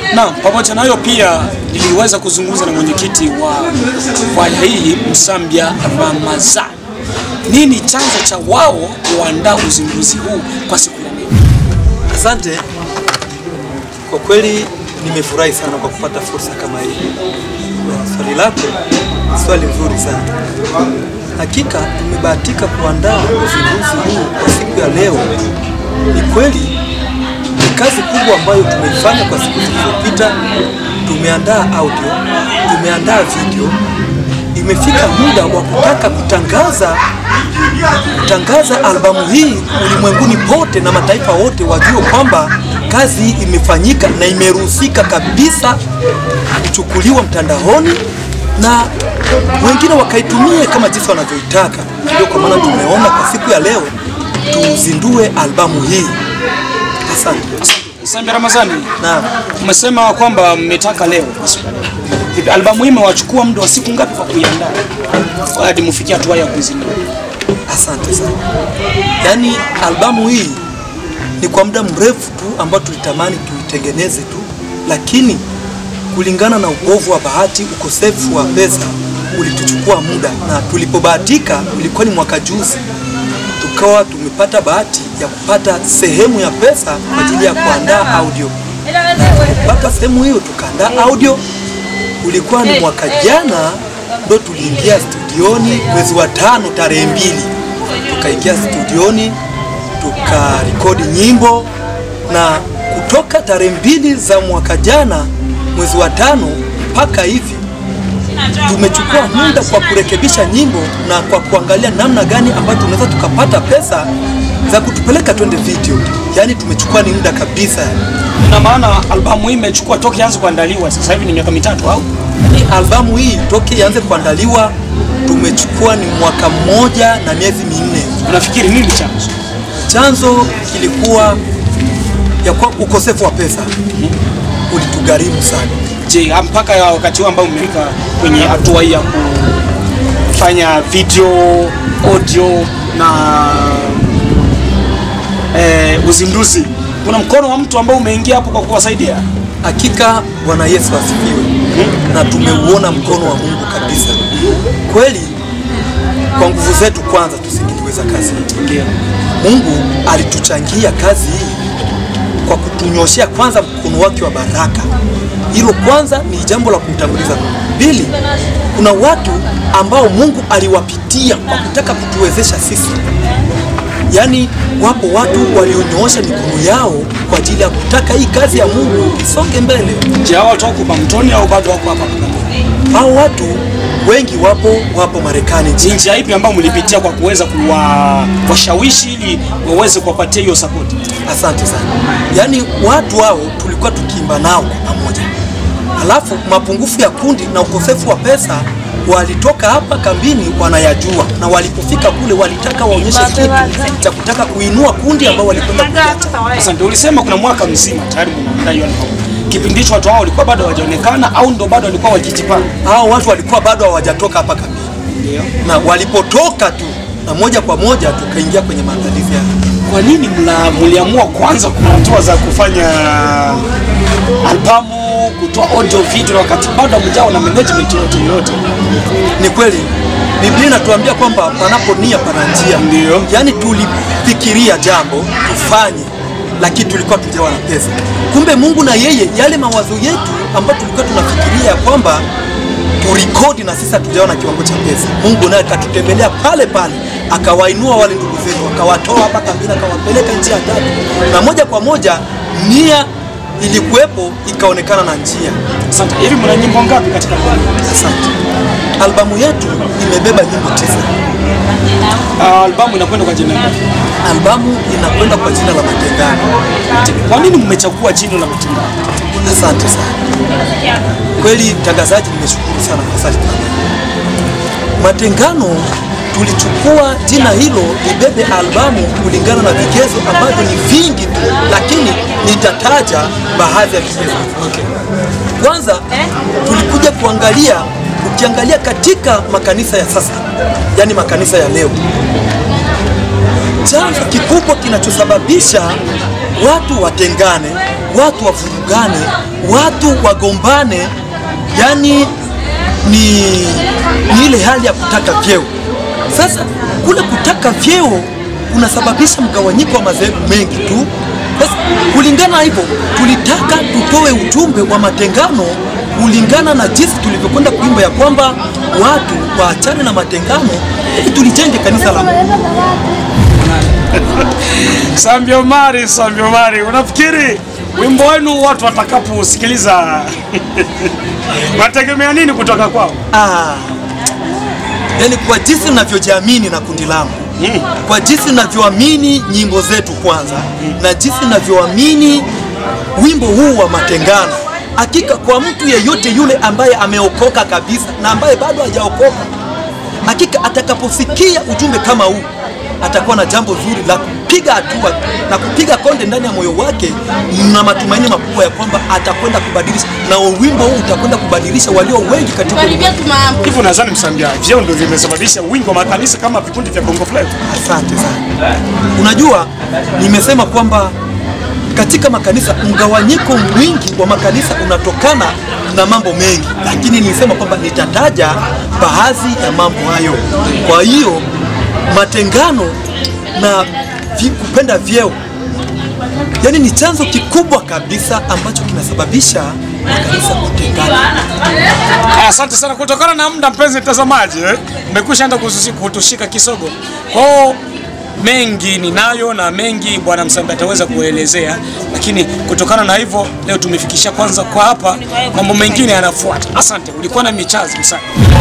Na pamoja na hayo pia niliweza kuzungumza na mwenyekiti wa kwaya hii Msambya Ramazani. Nini chanzo cha wao kuandaa uzinduzi huu kwa siku ya leo? Asante. Kwa kweli nimefurahi sana kwa kupata fursa kama hii. Kwa Swali lako ni swali nzuri sana. Hakika tumebahatika kuandaa uzinduzi huu kwa siku ya leo. Ni kweli ni kazi kubwa ambayo tumeifanya kwa siku zilizopita. Tumeandaa audio, tumeandaa video. Imefika muda wa kutaka kutangaza kutangaza albamu hii ulimwenguni pote na mataifa wote wajue kwamba kazi hii imefanyika na imeruhusika kabisa kuchukuliwa mtandaoni na wengine wakaitumie kama jinsi wanavyoitaka. Ndio kwa maana tumeona kwa siku ya leo tuzindue albamu hii. Asante. Msambya Ramazani, Naam. umesema kwamba mmetaka leo kwa siku ya leo. Vipi, albamu hii imewachukua muda wa siku ngapi kwa kuiandaa hadi mfikie hatua ya kuizindua? Asante sana. Yaani albamu hii ni kwa muda mrefu tu ambao tulitamani tuitengeneze tu, lakini kulingana na ubovu wa bahati, ukosefu wa pesa ulituchukua muda, na tulipobahatika, ulikuwa ni mwaka juzi, tukawa tumepata bahati ya kupata sehemu ya pesa kwa ajili ya kuandaa audio. Kupata sehemu hiyo tukaandaa audio, ulikuwa ni mwaka jana ndo tuliingia studioni mwezi wa tano tarehe mbili tukaingia studioni tukarekodi nyimbo na kutoka tarehe mbili za mwaka jana mwezi wa tano mpaka hivi tumechukua muda kwa kurekebisha nyimbo na kwa kuangalia namna gani ambayo tunaweza tukapata pesa za kutupeleka twende video. Yaani tumechukua ni muda kabisa. Ina maana albamu hii imechukua toka ianze kuandaliwa sasa hivi ni miaka mitatu au? Hii albamu hii toki ianze kuandaliwa tumechukua ni mwaka mmoja na miezi minne. Unafikiri nini chanzo? Chanzo kilikuwa ya kwa ukosefu wa pesa ulitugharimu sana. Je, mpaka ya wakati huu ambao mmefika kwenye hatua hii ya kufanya video, audio na eh, uzinduzi, kuna mkono wa mtu ambao umeingia hapo kwa kuwasaidia? Hakika Bwana Yesu asifiwe, na tumeuona mkono wa Mungu kabisa. Kweli kwa nguvu zetu kwanza tusingeliweza kazi hii. Ndio. Mungu alituchangia kazi hii kwa kutunyoshea kwanza mkono wake wa baraka. Hilo kwanza ni jambo la kumtanguliza Mungu. Pili, kuna watu ambao Mungu aliwapitia kwa kutaka kutuwezesha sisi. Yaani wapo watu walionyoosha mikono yao kwa ajili ya kutaka hii kazi ya Mungu isonge mbele. Je, hao watu wako Bamtoni au bado wako hapa Bagamoyo? Hao watu wengi wapo wapo Marekani Ni nchini. njia ipi ambayo mlipitia kwa kuweza kuwashawishi ili waweze kuwapatia hiyo support? Asante sana. Yaani watu hao tulikuwa tukiimba nao kwa pamoja, halafu mapungufu ya kundi na ukosefu wa pesa walitoka hapa kambini wanayajua, na walipofika kule walitaka waonyeshe kitu cha kutaka kuinua kundi ambao walikwenda kuliacha. Asante, ulisema kuna mwaka mzima tayari mnaandaa hiyo album. Kipindi hicho watu hao walikuwa bado hawajaonekana au ndo bado walikuwa wakijipanga? Hao watu walikuwa bado hawajatoka hapa kambini, Ndio. na walipotoka tu na moja kwa moja tukaingia kwenye maandalizi ya Kwa nini mla mliamua kwanza kuna hatua za kufanya albamu, kutoa audio video wakati bado hamjawa na management yote yote? Ni kweli Biblia inatuambia kwamba panapo nia pana njia. Ndio. Yaani tulifikiria jambo tufanye, lakini tulikuwa tujawa na pesa. Kumbe Mungu na yeye yale mawazo yetu ambayo tulikuwa tunafikiria ya kwamba turekodi na sisi hatujawa na kiwango cha pesa, Mungu naye akatutembelea pale pale, akawainua wale ndugu zetu, akawatoa hapa kambini, akawapeleka nchi ya tatu, na moja kwa moja nia ilikuwepo, ikaonekana na njia. Asante. Hivi mna nyimbo ngapi katika albamu? Asante. Albamu yetu imebeba nyimbo tisa. Uh, albamu inakwenda kwa jina gani? Albamu inakwenda kwa jina la Matengano. Kwa nini mmechagua jina la Matengano? Asante sana. Kweli mtangazaji, nimeshukuru sana kwa swali kama hili. Matengano tulichukua jina hilo libebe albamu kulingana na vigezo ambavyo ni vingi tu, lakini nitataja baadhi ya vigezo. Kwanza tulikuja kuangalia, ukiangalia katika makanisa ya sasa, yani makanisa ya leo, chanzo kikubwa kinachosababisha watu watengane, watu wavurugane, watu wagombane, yani ni, ni ile hali ya kutaka vyeo. Sasa kule kutaka vyeo kunasababisha mgawanyiko wa madhehebu mengi tu. Sasa kulingana na hivyo, tulitaka tutoe ujumbe wa matengano kulingana na jinsi tulivyokwenda kuimba ya kwamba watu waachane na matengano ili tulijenge kanisa la Mungu. Sambi Omari, Sambi Omari, unafikiri wimbo wenu watu watakaposikiliza wanategemea nini kutoka kwao? Ah, yani kwa jinsi ninavyojiamini na kundi langu kwa jinsi ninavyoamini nyimbo zetu kwanza na jinsi ninavyoamini wimbo huu wa matengano, hakika kwa mtu yeyote yule ambaye ameokoka kabisa na ambaye bado hajaokoka, hakika atakaposikia ujumbe kama huu atakuwa na jambo zuri la kupiga hatua na kupiga konde ndani ya moyo wake, na matumaini makubwa ya kwamba atakwenda kubadilisha, na wimbo huu utakwenda kubadilisha walio wengi katika Karibia tu mambo. Hivyo nadhani msambia vyeo ndio vimesababisha wingi wa makanisa kama vikundi vya Bongo Flava. Asante sana. Unajua, nimesema kwamba katika makanisa mgawanyiko mwingi wa makanisa unatokana na mambo mengi, lakini nilisema kwamba nitataja baadhi ya mambo hayo. Kwa hiyo matengano na vi, kupenda vyeo yani ni chanzo kikubwa kabisa ambacho kinasababisha makanisa kutengana. Aya, Asante sana. Kutokana na muda, mpenzi mtazamaji, eh, mmekwisha enda kususi- kutushika kisogo. Kwa hiyo mengi ninayo na mengi bwana Msambi ataweza kuelezea, lakini kutokana na hivyo leo tumefikisha kwanza kwa hapa, mambo mengine yanafuata. Asante, ulikuwa na michazi Msambi.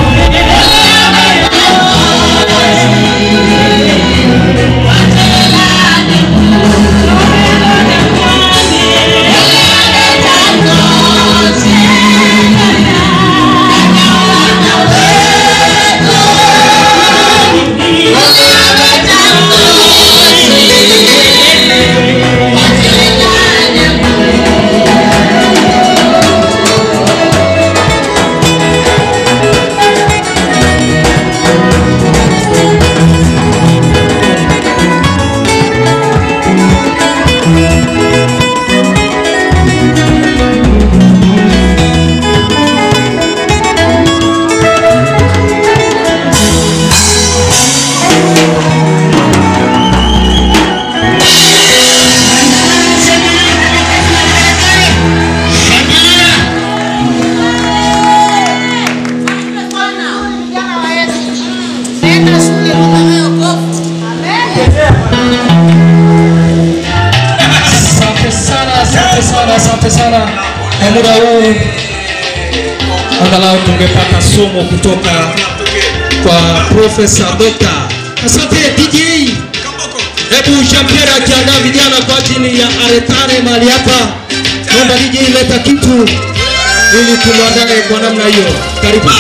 Asante sana, asante sana, asante sana. Kwa muda huu angalau tungepata somo kutoka kwa Profesa Dota. Asante DJ. Hebu Jean-Pierre akiandaa vijana kwa ajili ya aretane mahali hapa. Naomba DJ leta kitu ili tumwandae kwa namna hiyo. Karibu.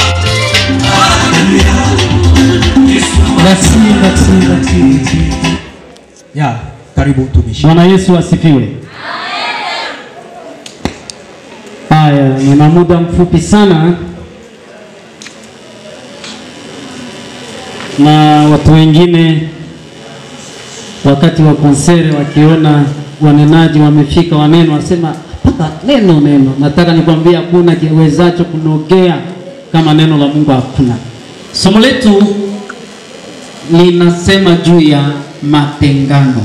Merci, merci, merci. Ya, karibu mtumishi. Bwana Yesu asifiwe. Haya, nina muda mfupi sana na watu wengine wakati wa konsere wakiona wanenaji wamefika waneno wasema mpaka neno neno. Nataka nikwambie hakuna kiwezacho kunogea kama neno la Mungu, hakuna. Somo letu linasema juu ya matengano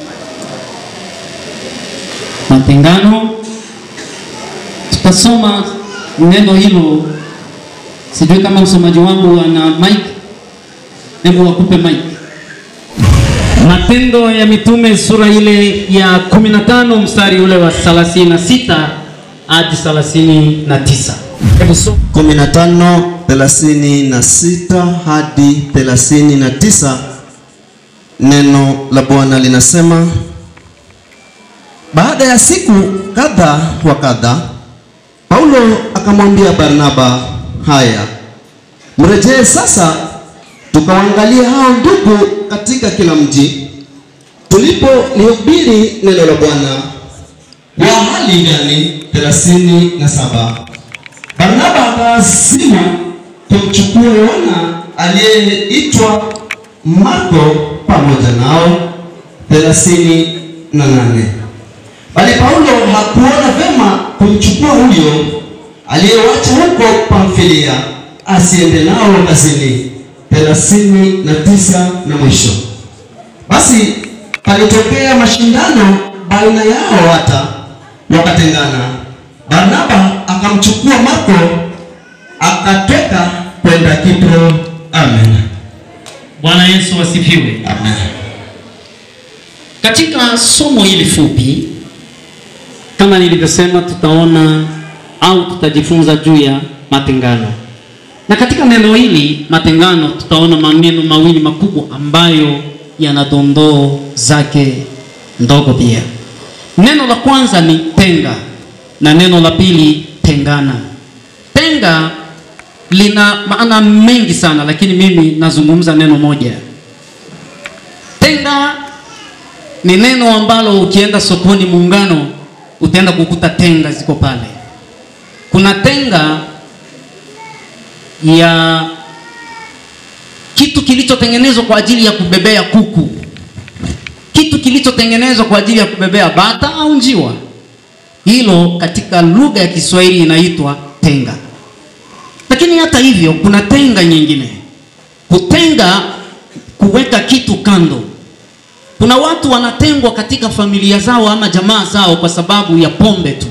matengano. Tutasoma neno hilo, sijui kama msomaji wangu ana mic, hebu wakupe mic. Matendo ya Mitume sura ile ya 15 mstari ule wa 36 hadi 39. Hebu soma. 15 36 hadi 39 neno la Bwana linasema baada ya siku kadha wa kadha Paulo akamwambia Barnaba haya mrejee sasa tukawaangalia hao ndugu katika kila mji tulipolihubiri neno la Bwana wa hali gani 37 Barnaba akasema tumchukue Yohana aliyeitwa Marko pamoja nao thelathini na nane. bali Paulo hakuona vema kumchukua huyo aliyewacha huko Pamfilia asiende nao kazini. thelathini na tisa na mwisho. Basi palitokea mashindano baina yao, hata wakatengana. Barnaba akamchukua Marko akatoka kwenda Kipro. Amen. Bwana Yesu asifiwe. Amen. Katika somo hili fupi, kama nilivyosema, tutaona au tutajifunza juu ya matengano, na katika neno hili matengano, tutaona maneno mawili makubwa ambayo yana dondoo zake ndogo pia. Neno la kwanza ni tenga na neno la pili tengana. Tenga lina maana mengi sana, lakini mimi nazungumza neno moja. Tenga ni neno ambalo ukienda sokoni Muungano utaenda kukuta tenga ziko pale. Kuna tenga ya kitu kilichotengenezwa kwa ajili ya kubebea kuku, kitu kilichotengenezwa kwa ajili ya kubebea bata au njiwa. Hilo katika lugha ya Kiswahili inaitwa tenga. Lakini hata hivyo, kuna tenga nyingine, kutenga, kuweka kitu kando. Kuna watu wanatengwa katika familia zao ama jamaa zao kwa sababu ya pombe tu.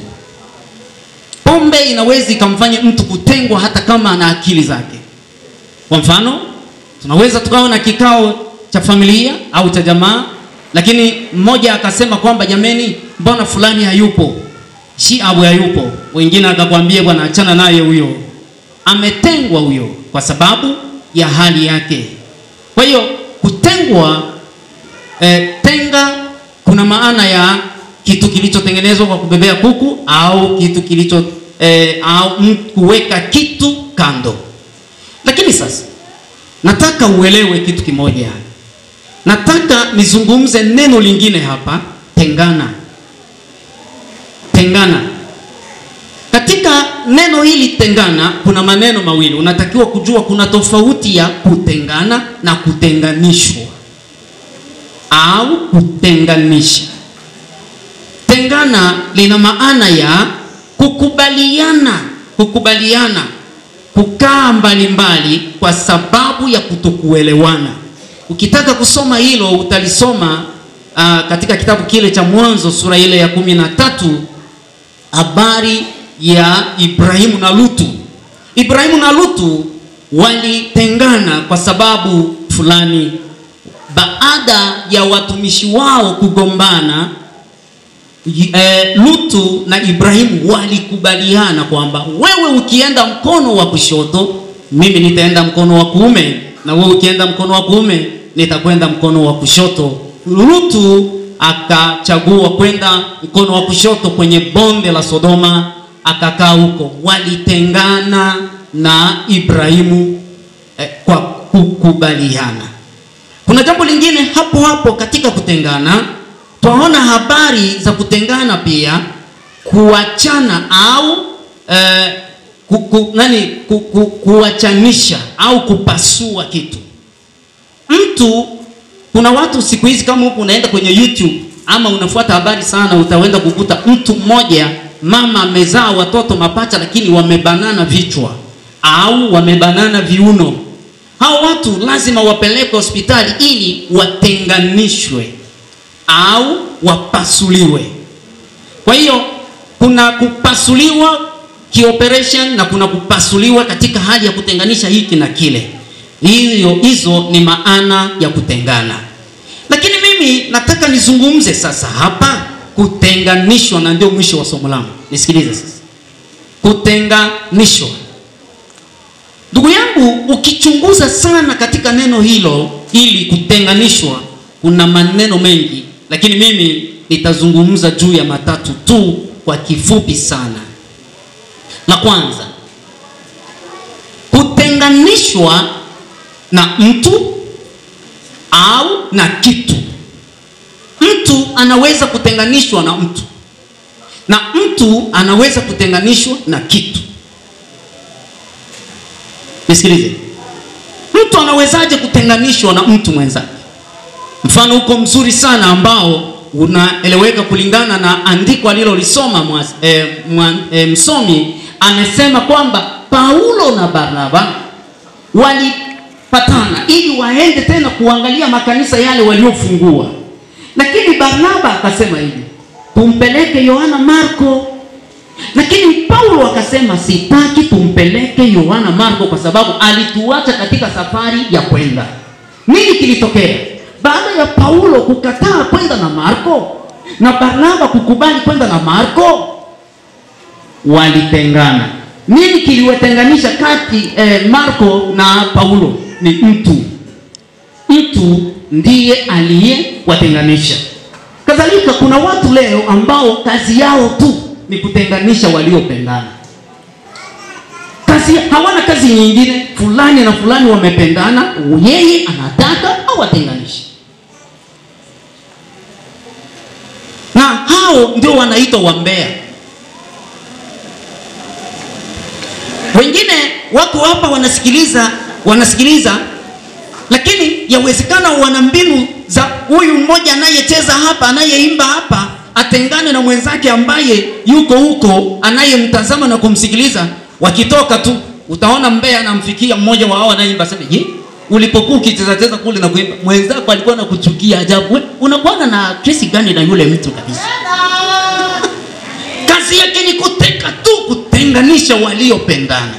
Pombe inaweza ikamfanya mtu kutengwa hata kama ana akili zake. Kwa mfano, tunaweza tukawa na kikao cha familia au cha jamaa, lakini mmoja akasema kwamba jameni, mbona fulani hayupo, shi awe hayupo, wengine akakwambia bwana, achana naye huyo, ametengwa huyo kwa sababu ya hali yake. Kwa hiyo kutengwa E, tenga kuna maana ya kitu kilichotengenezwa kwa kubebea kuku au kitu kilicho e, au m- kuweka kitu kando. Lakini sasa nataka uelewe kitu kimoja. Nataka nizungumze neno lingine hapa, tengana. Tengana. Katika neno hili tengana kuna maneno mawili. Unatakiwa kujua kuna tofauti ya kutengana na kutenganishwa au kutenganisha. Tengana lina maana ya kukubaliana, kukubaliana, kukaa mbalimbali kwa sababu ya kutokuelewana. Ukitaka kusoma hilo utalisoma uh, katika kitabu kile cha Mwanzo sura ile ya kumi na tatu habari ya Ibrahimu na Lutu. Ibrahimu na Lutu walitengana kwa sababu fulani baada ya watumishi wao kugombana e, Lutu na Ibrahimu walikubaliana kwamba wewe ukienda mkono wa kushoto, mimi nitaenda mkono wa kuume, na wewe ukienda mkono wa kuume, nitakwenda mkono wa kushoto. Lutu akachagua kwenda mkono wa kushoto kwenye bonde la Sodoma, akakaa huko. Walitengana na Ibrahimu eh, kwa kukubaliana. Kuna jambo lingine hapo hapo katika kutengana, twaona habari za kutengana pia, kuachana au eh, ku, ku, nani ku, ku, kuachanisha au kupasua kitu. Mtu, kuna watu siku hizi, kama huku unaenda kwenye YouTube ama unafuata habari sana, utaenda kukuta mtu mmoja, mama amezaa watoto mapacha, lakini wamebanana vichwa au wamebanana viuno hao watu lazima wapelekwe hospitali ili watenganishwe au wapasuliwe. Kwa hiyo kuna kupasuliwa kioperation na kuna kupasuliwa katika hali ya kutenganisha hiki na kile. Hiyo hizo ni maana ya kutengana. Lakini mimi nataka nizungumze sasa hapa kutenganishwa, na ndio mwisho wa somo langu. Nisikilize sasa, kutenganishwa. Ndugu yangu, ukichunguza sana katika neno hilo ili kutenganishwa, kuna maneno mengi, lakini mimi nitazungumza juu ya matatu tu kwa kifupi sana. La kwanza, kutenganishwa na mtu au na kitu. Mtu anaweza kutenganishwa na mtu na mtu anaweza kutenganishwa na kitu. Nisikilize, Mtu anawezaje kutenganishwa na mtu mwenzake? Mfano huko mzuri sana ambao unaeleweka kulingana na andiko alilolisoma mwas- eh, mwa- eh, msomi amesema kwamba Paulo na Barnaba walipatana ili waende tena kuangalia makanisa yale waliofungua, lakini Barnaba akasema hivi, tumpeleke Yohana Marko lakini Paulo akasema sitaki tumpeleke Yohana Marko kwa sababu alituacha katika safari ya kwenda. Nini kilitokea baada ya Paulo kukataa kwenda na Marko na Barnaba kukubali kwenda na Marko? Walitengana. Nini kiliwatenganisha kati eh, Marko na Paulo? Ni mtu. Mtu ndiye aliyewatenganisha. Kadhalika kuna watu leo ambao kazi yao tu ni kutenganisha waliopendana. Kazi hawana kazi nyingine. Fulani na fulani wamependana, yeye anataka awatenganishe, na hao ndio wanaitwa wambea. Wengine wako hapa wanasikiliza, wanasikiliza lakini yawezekana wana mbinu za huyu mmoja anayecheza hapa anayeimba hapa atengane na mwenzake ambaye yuko huko anayemtazama na kumsikiliza wakitoka tu utaona mbea anamfikia mmoja wa hao anayeimba sema je ulipokuwa ukicheza cheza kule na kuimba mwenzako alikuwa anakuchukia ajabu we unakuwa na kesi gani na yule mtu kabisa kazi yake ni kuteka tu kutenganisha waliopendana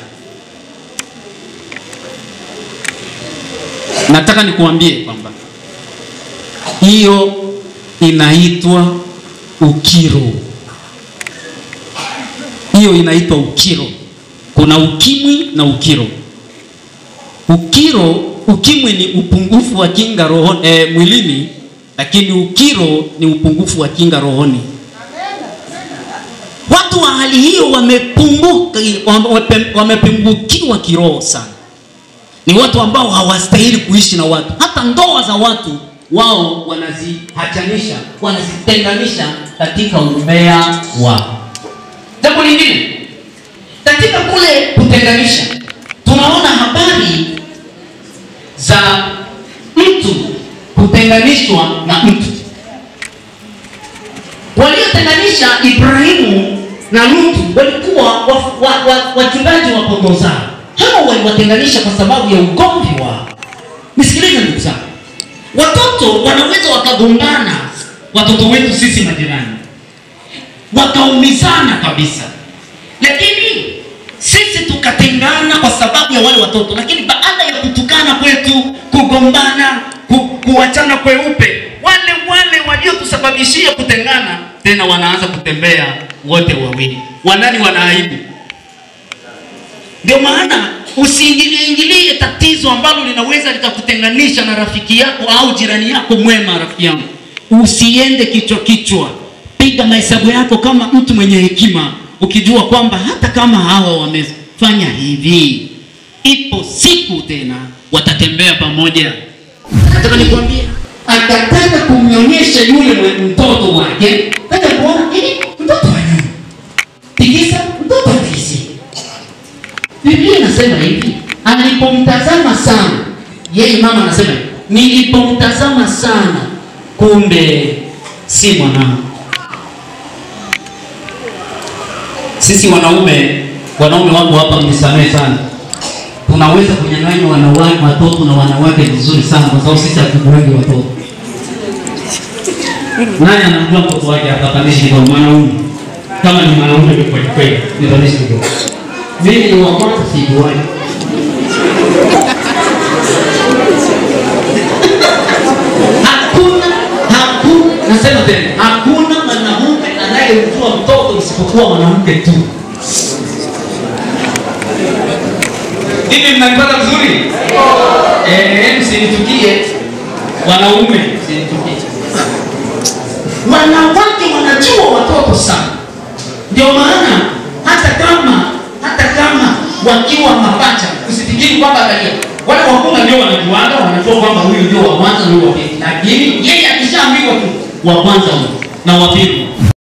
nataka nikuambie kwamba hiyo inaitwa ukiro. Hiyo inaitwa ukiro. Kuna ukimwi na ukiro. Ukiro, ukimwi ni upungufu wa kinga roho, eh, mwilini, lakini ukiro ni upungufu wa kinga rohoni. Watu wa hali hiyo wamepunguka, wame- wamepungukiwa kiroho sana ni watu ambao hawastahili kuishi na watu. Hata ndoa za watu wao wanazihachanisha, wanazitenganisha katika umbea wao. Jambo lingine, katika kule kutenganisha, tunaona habari za mtu kutenganishwa na mtu. Waliotenganisha Ibrahimu na Lutu walikuwa wachungaji wa, wa, wachungaji wa kondoo zao. Hawa waliwatenganisha kwa sababu ya ugomvi wao. Nisikilize ndugu zangu, watoto wanaweza wakagombana, watoto wetu sisi majirani, wakaumizana kabisa, lakini sisi tukatengana kwa sababu ya wale watoto, lakini baada ya kutukana kwetu, kugombana, ku, kuachana kweupe, wale wale waliotusababishia kutengana tena wanaanza kutembea wote wawili, wanani wanaaibu ndio maana usiingilie ingilie tatizo ambalo linaweza likakutenganisha na rafiki yako au jirani yako mwema. Rafiki yangu, usiende kichwa kichwa, piga mahesabu yako kama mtu mwenye hekima, ukijua kwamba hata kama hawa wamefanya hivi, ipo siku tena watatembea pamoja. Nataka nikwambie, akataka kumnyonyesha yule mwe- mtoto wake, kaja kuona ili mtoto wanyuma tikisa, mtoto tikisi Biblia inasema hivi, alipomtazama sana, yeye mama anasema hivi, nilipomtazama sana, kumbe si mwanangu. Sisi wanaume, wanaume wako hapa, mnisamehe sana, tunaweza kunyang'anya wanawake, watoto na wanawake vizuri sana, kwa sababu sisi hatukuwagi watoto. Nani anamjua mtoto wake apatanishi kwa mwanaume? Kama ni mwanaume ni kweli kweli, nitanishi kidogo mimi ni wa kwanza sijuani. Hakuna, hakuna, nasema tena, hakuna mwanaume anayemjua mtoto isipokuwa mwanamke tu. Hivi mnanipata vizuri? Eh, msinichukie wanaume, msinichukie. Wanawake wanajua watoto sana, ndio maana hata kama hata kama wakiwa mapacha, usifikiri kwamba angalia, wale wakubwa ndio wanajuanga, wanajua kwamba huyu ndio wa kwanza, huyu wa pili, lakini yeye akishaambiwa tu wa kwanza huyu na wa pili